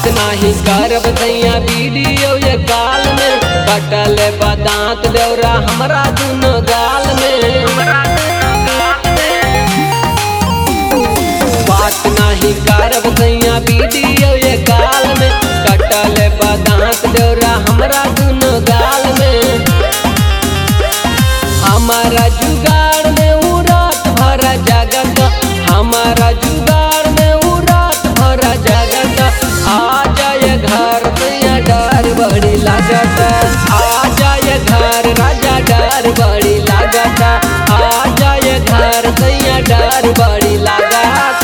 नाही करब दैया वीडियो ये काल में कटल बदांत देवरा हमरा दुनो गाल में बात नाही करब दैया वीडियो ये काल में कटल बदांत देवरा हमरा दुनो गाल में हमारा जुगाड़ में उ रात भरा जगत हमारा जुगाड़ में उ रात भरा जगत आ जाए घर मैया डर बड़ी लागत आ जाए घर राजा डर बड़ी लागत आ जाए घर मैया डर बड़ी लागत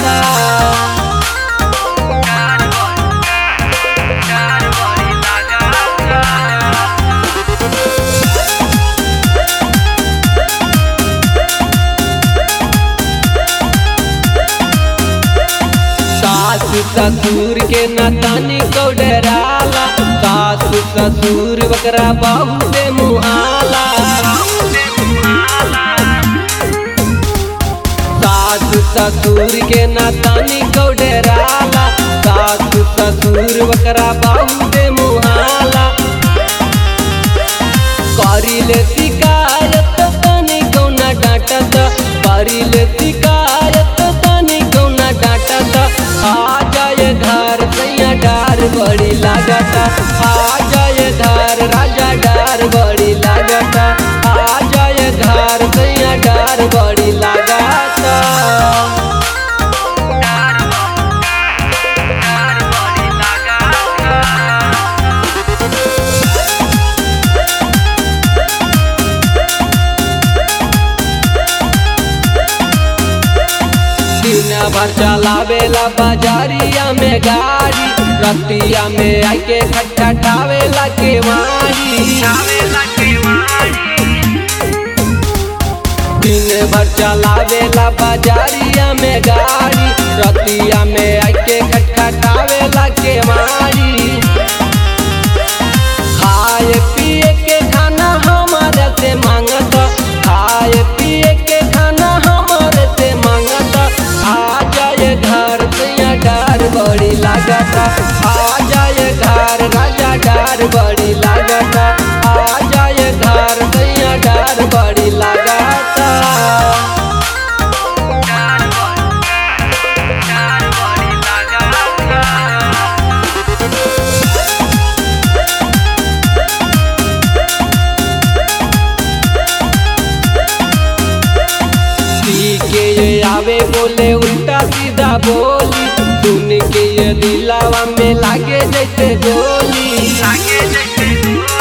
सासु ससुर के नतानी को डराला सासु ससुर बकरा बाबू से मुहाला सासु ससुर के नतानी को डराला सासु ससुर बकरा बाबू से मुहाला करिले शिकायत तनी कौना डांटत करिले शिकायत तनी कौना डांटत आ जाए घर सैया डार बड़ी लागत आ जाए घर राजा डार बड़ी लागत आ जाए घर सैया डार बड़ी लागत दिन भर चलावेला बाजारिया में गाड़ी रतिया में आके खटखटावेला केवाड़ी दिन भर चलावेला बाजारिया में गाड़ी रतिया में आके खटखटावेला केवाड़ी खाए पिए के खाना हमारे से मांगत खाए पिए के खाना हमारे से मांगत आ जाए घर सैया डार बड़ी लागत आ जाए घर राजा डार बड़ी लागत आ जाए घर सैया डार बड़ी लागत सी के ये आवे बोले उल्टा सीधा बोली सुन के ये दिलावा में लागे जैसे गोली